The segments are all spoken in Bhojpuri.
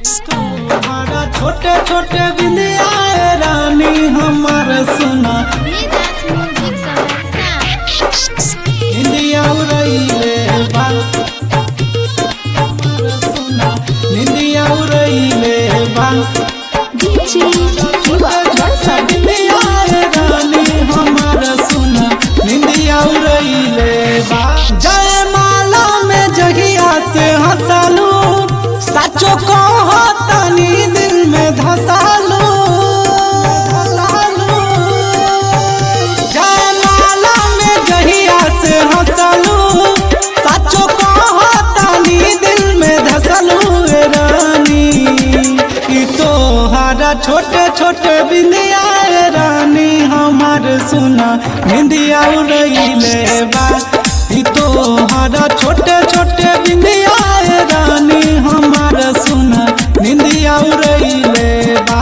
हमारा छोटे छोटे बिंदिया रानी हमार सुना Vidas Music Seleção. निंदिया उड़ैले बा हमार सुना निंदिया उड़ैले बा DJ Siva Johnson. बिंदिया रानी हमार सुना निंदिया उड़ैले बा जय माला में जगिया से हंसलू सचो कहो तनी दिल में धसालू धसालू जय माला में जहिया से हंसलू सचो कहो तनी दिल में धसलू ए रानी ई तोहारा छोटे छोटे बिंदिया ए रानी हमार सुना बिंदिया उड़ैले बा ई तोहारा छोटे छोटे बिंदिया ए रानी हमार सुना बिंदिया उड़ैले बा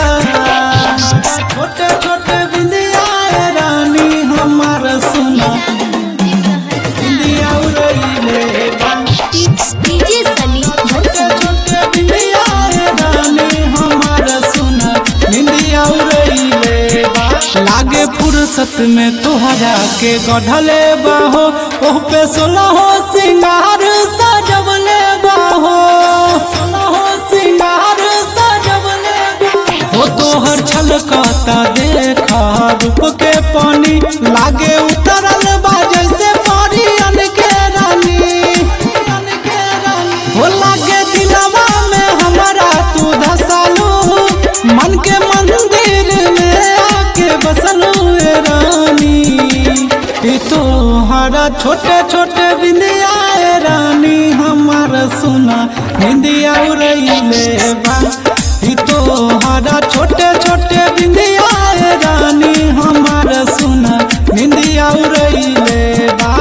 छोटे छोटे बिंदिया ए रानी हमार सुना बिंदिया उड़ैले बा DJ Sunny Johnson. छोटे बिंदिया ए रानी हमार सुना बिंदिया उड़ैले बा लागे फुर्सत में तोहरा के गढ़ले बाहो ओह पे सोलहो सिंगार सजवले बाहो सोलहो सिंगार सजवले बाहो ओ तोहर छलकता देखा रूप के पानी लागे उतरल बा जैसे परियन के रानी परियन के रानी हो लागे दिलवा में हमारा तू धसालू मन के मंदिर में आके बसलू ए रानी ई तोहरा छोटे छोटे बिंदिया ए रानी हमार सुना बिंदिया उड़ैले बा ई तोहरा छोटे छोटे बिंदिया ए रानी हमार सुना बिंदिया उड़ैले बा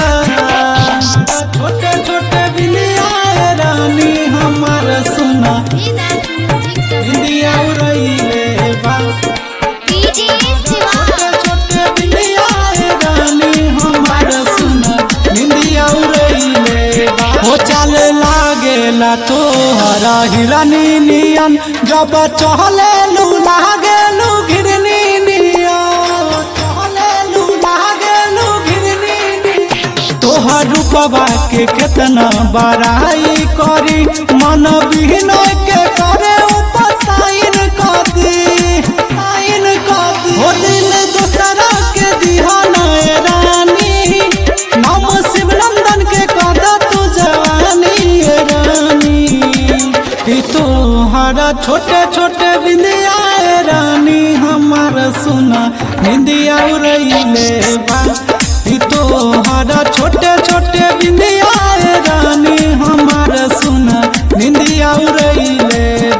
छोटे छोटे बिंदिया ए रानी हमार सुना Vidas Music Seleção. बिंदिया उड़ैले बा DJ Siva. छोटे छोटे बिंदिया ए रानी हमार सुना बिंदिया उड़ैले बा हो चल लागेला तोहरा हिरनी नियन जब चहले लू लागेलू घिरनी नियन चहले लू लागेलू घिरनी नियन तोहर रूपवा के केतना बड़ाई करी मन बिहन के करे ऊपर साइन कदी साइन कदी हो दिल दूसरा के दिहन ए रानी नाम शिवनंदन के कदा तू जवानी ए रानी ई तोहरा छोटे छोटे बिंदिया ए रानी हमार सुना बिंदिया उड़ैले बा ई तोहरा छोटे छोटे बिंदिया ए रानी हमार सुना बिंदिया उड़ैले